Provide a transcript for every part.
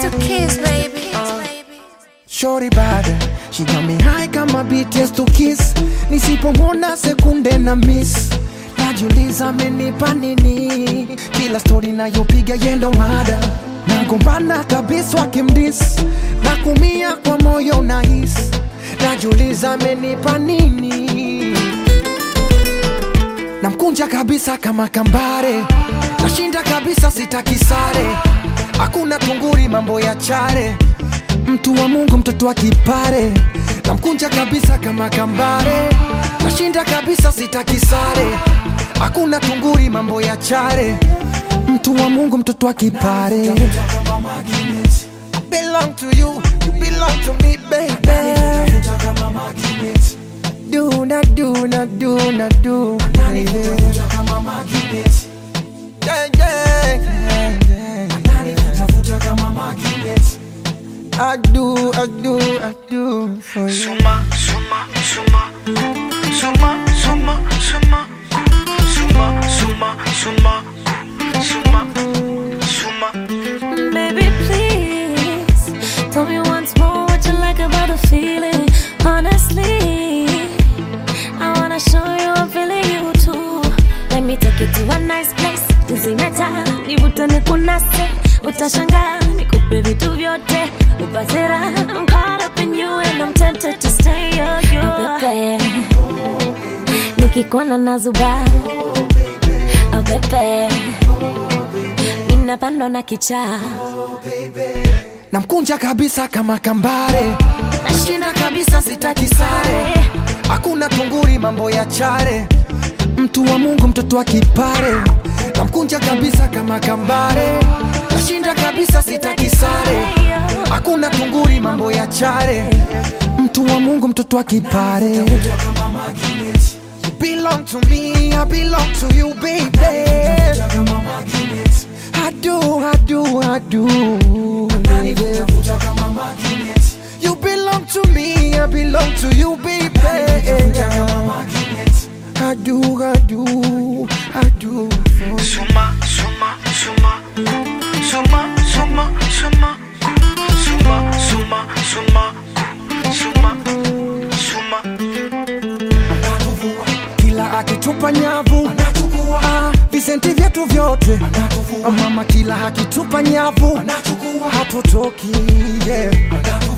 to kiss, baby. Shorty bad, she got me high kama BTS to kiss. Nisipomwona sekunde na miss, najiuliza amenipa nini? Kila story nayopiga yendo mada, nagombana kabisa wakimdis, na kumia kwa moyo nahis, najiuliza amenipa nini? Namkunja kabisa kama kambare, nashinda kabisa sitaki sare, hakuna tunguri mambo ya chare mtu wa Mungu, mtoto wa kipare, namkunja kabisa kama kambare, nashinda kabisa, sitaki sare, hakuna tunguri, mambo ya chare, mtu wa Mungu, mtoto wa kipare. Belong to you, you belong to me, baby. Do na do na do na do, baby. Yeah, yeah, yeah, yeah. I do, I do, I do for you. Suma, suma, suma, suma, suma, suma, suma, suma, suma, suma, suma. Baby, please tell me once more what you like about the feeling. Honestly, I wanna show you I'm feeling you too. Let me take you to a nice place. Tuzimeta, nivutane kunase, utashangaa nikupe vitu vyote, upate raha. I'm caught up in you and I'm tempted to stay on you. Pepe, nikikuona nazuba, oh pepe, ninapandwa na kichaa namkunja kabisa kama kambare, nashinda kabisa, sitaki sare, hakuna tunguri, mambo ya chare, mtu wa Mungu, mtoto wa kipare, namkunja kabisa kama kambare, nashinda kabisa, sitaki sare, hakuna tunguri, mambo ya chare, mtu wa Mungu, mtoto wa kipare. You belong to me, I belong to you, baby. I do, I do, I do. baby. You belong to me, I belong to you, baby. I do, I do, I do. for you. Suma, suma, suma, suma, suma, suma, suma, suma, suma, suma, suma. Kila akitupa nyavu ah, visenti vyetu vyote Ah, mama, kila akitupa nyavu hatutoki yeah.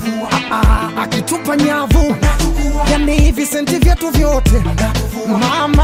Ah, ah, akitupa nyavu yani visenti vyetu vyote mama